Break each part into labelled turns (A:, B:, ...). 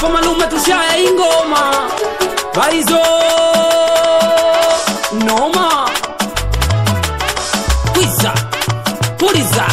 A: hapo malume tushaye ingoma baizo noma kwiza puliza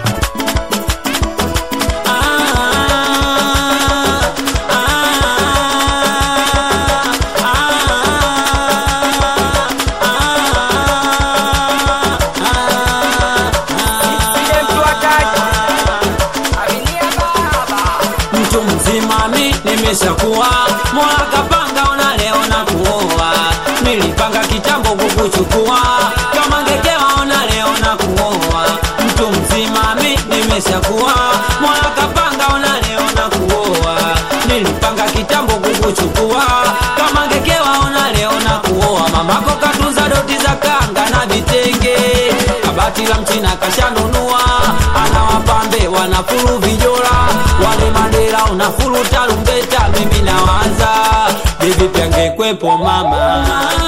A: mtu mzima mi nimeshakuwa mola kapanga ona leo na kuoa nilipanga kitambo kukuchukua kama ngekewa ona leo na kuoa mtu mzima mi nimeshakuwa mola kapanga ona leo na kuoa nilipanga kitambo kukuchukua kama ngekewa ona leo na kuoa mamako katunza doti za kanga na vitenge kabati la mchina kashanunua anawapambe wanafuru vijora wale madera unafuru tarumbeta mimi nawaza bivi pyangekwepo mama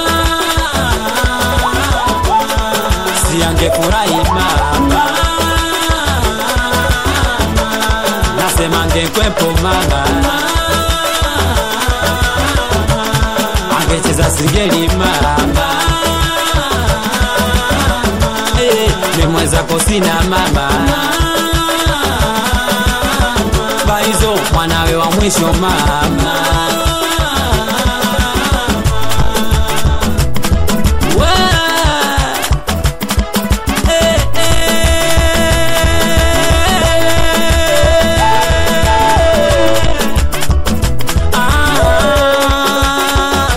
A: siangefurahi mama nasema ngekwepo mama angecheza sigeli mama Eh, nimwezako sina mama baizo mwanawe wa mwisho mama We. Eh, eh. Ah,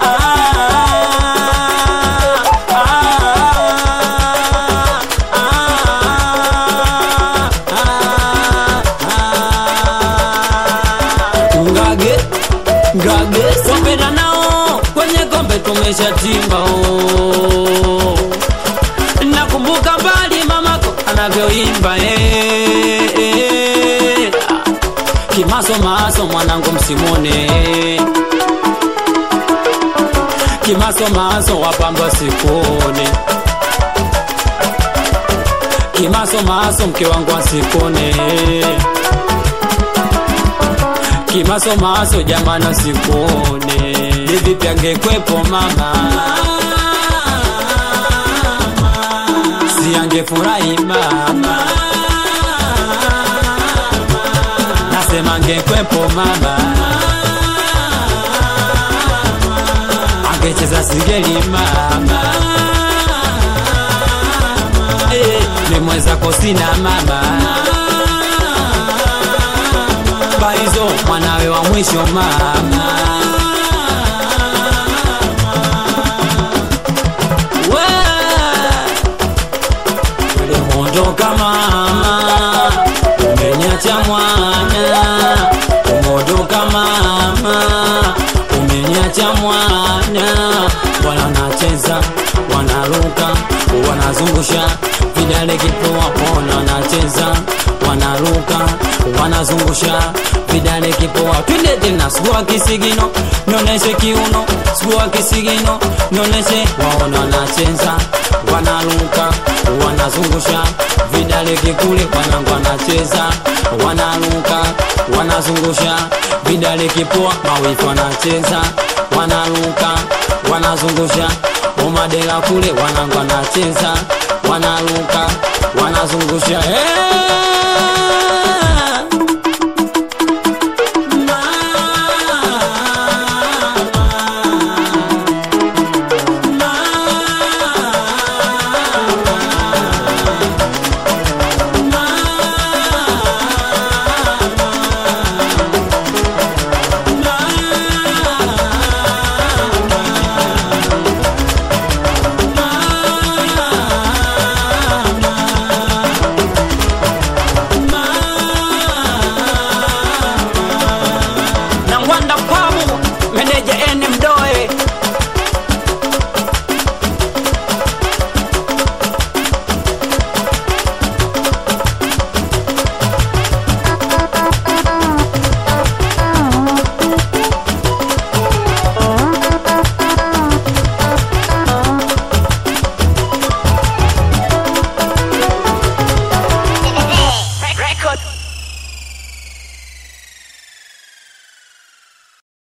A: ngage ngage wapenda nao kwenye kombe tumeshatimba oh. nakumbuka mbali mamako anavyoimba eh, eh. kimasomaso mwanangu msimone kimasomaso wapamba sikone kimasomaso mke wangu asikone kimasomaso jamana sikone vivipi angekwepo mama siangefurahi mama nasema angekwepo mama angecheza sigeli mama Eh, nimwezako sina mama baizo mwanawe wa mwisho mama We, ulimondoka mama umenyacha mwana umondoka mama umenyacha mwana wananacheza wanaruka wanazungusha vidale kipoa pona wanacheza wanaruka wanazungusha vidale kipoa twende tena sugua kisigino noneshe kiuno sugua kisigino noneshe waona wanacheza wanaruka wanazungusha vidale kikule wanangu wanacheza wanaruka wanazungusha vidale kipoa mawifu wanacheza wanaruka wanazungusha umadela kule wanangu wanacheza wanaruka wanazungusha hey!